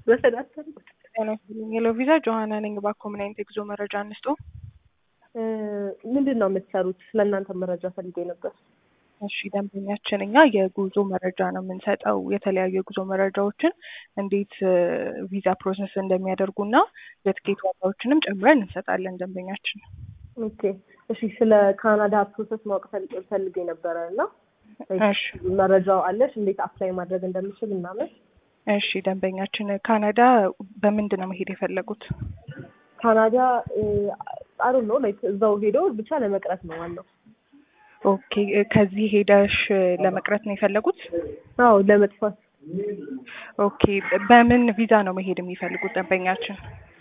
በሰዳተር ጤና ይስጥልኝ። ሄሎ ቪዛ ጆሀና ነኝ። እባክዎ ምን አይነት የጉዞ መረጃ እንስጦ? ምንድን ነው የምትሰሩት? ስለ እናንተ መረጃ ፈልጌ ነበር። እሺ ደንበኛችን እኛ የጉዞ መረጃ ነው የምንሰጠው። የተለያዩ የጉዞ መረጃዎችን እንዴት ቪዛ ፕሮሰስ እንደሚያደርጉና የትኬት ዋጋዎችንም ጨምረን እንሰጣለን ደንበኛችን። ኦኬ እሺ። ስለ ካናዳ ፕሮሰስ ማወቅ ፈልጌ ፈልጌ ነበረ እና እሺ መረጃው አለሽ እንዴት አፕላይ ማድረግ እንደምችል ምናምን? እሺ ደንበኛችን ካናዳ በምንድን ነው መሄድ የፈለጉት? ካናዳ አሩ ነው ላይክ እዛው ሄዶ ብቻ ለመቅረት ነው ዋናው። ኦኬ ከዚህ ሄደሽ ለመቅረት ነው የፈለጉት? አዎ ለመጥፋት። ኦኬ በምን ቪዛ ነው መሄድ የሚፈልጉት ደንበኛችን?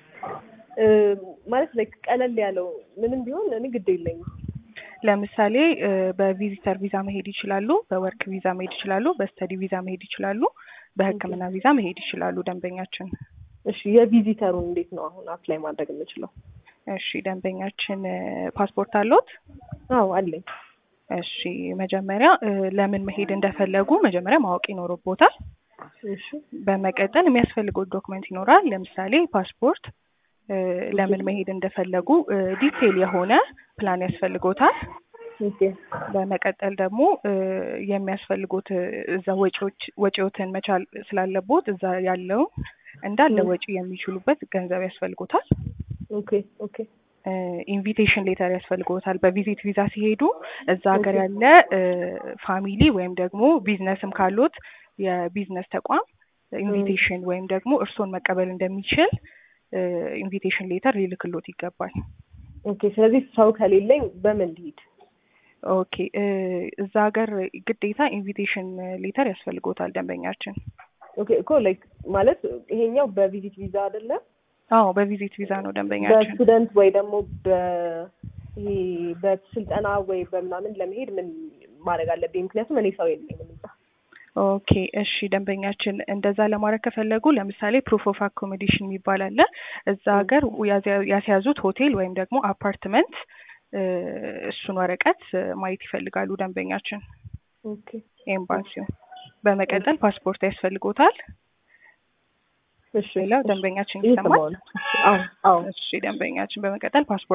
ማለት ላይክ ቀለል ያለው ምንም ቢሆን እኔ ግድ የለኝም። ለምሳሌ በቪዚተር ቪዛ መሄድ ይችላሉ፣ በወርክ ቪዛ መሄድ ይችላሉ፣ በስተዲ ቪዛ መሄድ ይችላሉ፣ በሕክምና ቪዛ መሄድ ይችላሉ ደንበኛችን። እሺ የቪዚተሩን እንዴት ነው አሁን አፕላይ ማድረግ የምችለው? እሺ ደንበኛችን ፓስፖርት አለዎት? አዎ አለኝ። እሺ መጀመሪያ ለምን መሄድ እንደፈለጉ መጀመሪያ ማወቅ ይኖርቦታል። እሺ በመቀጠል የሚያስፈልገው ዶክመንት ይኖራል። ለምሳሌ ፓስፖርት፣ ለምን መሄድ እንደፈለጉ ዲቴል የሆነ ፕላን ያስፈልጎታል። ኦኬ በመቀጠል ደግሞ የሚያስፈልጉት እዛ ወጪዎች ወጪዎትን መቻል ስላለቦት እዛ ያለው እንዳለ ወጪ የሚችሉበት ገንዘብ ያስፈልጎታል። ኦኬ ኦኬ ኢንቪቴሽን ሌተር ያስፈልጎታል። በቪዚት ቪዛ ሲሄዱ እዛ ሀገር ያለ ፋሚሊ ወይም ደግሞ ቢዝነስም ካሉት የቢዝነስ ተቋም ኢንቪቴሽን ወይም ደግሞ እርስዎን መቀበል እንደሚችል ኢንቪቴሽን ሌተር ሊልክሎት ይገባል። ኦኬ ስለዚህ ሰው ከሌለኝ በምን ልሂድ? ኦኬ እዛ ሀገር ግዴታ ኢንቪቴሽን ሌተር ያስፈልጎታል ደንበኛችን። ኦኬ እኮ ላይክ ማለት ይሄኛው በቪዚት ቪዛ አይደለም? አዎ በቪዚት ቪዛ ነው ደንበኛችን። በስቱደንት ወይ ደግሞ በ ይሄ በስልጠና ወይ በምናምን ለመሄድ ምን ማድረግ አለብኝ? ምክንያቱም እኔ ሰው የለኝም እዛ። ኦኬ እሺ ደንበኛችን እንደዛ ለማድረግ ከፈለጉ ለምሳሌ ፕሩፍ ኦፍ አኮሞዴሽን የሚባል አለ። እዛ ሀገር ያስያዙት ሆቴል ወይም ደግሞ አፓርትመንት እሱን ወረቀት ማየት ይፈልጋሉ ደንበኛችን ኦኬ ኤምባሲው። በመቀጠል ፓስፖርት ያስፈልጎታል። እሺ ሌላው ደንበኛችን ይሰማል። አዎ አዎ እሺ ደንበኛችን በመቀጠል ፓስፖርት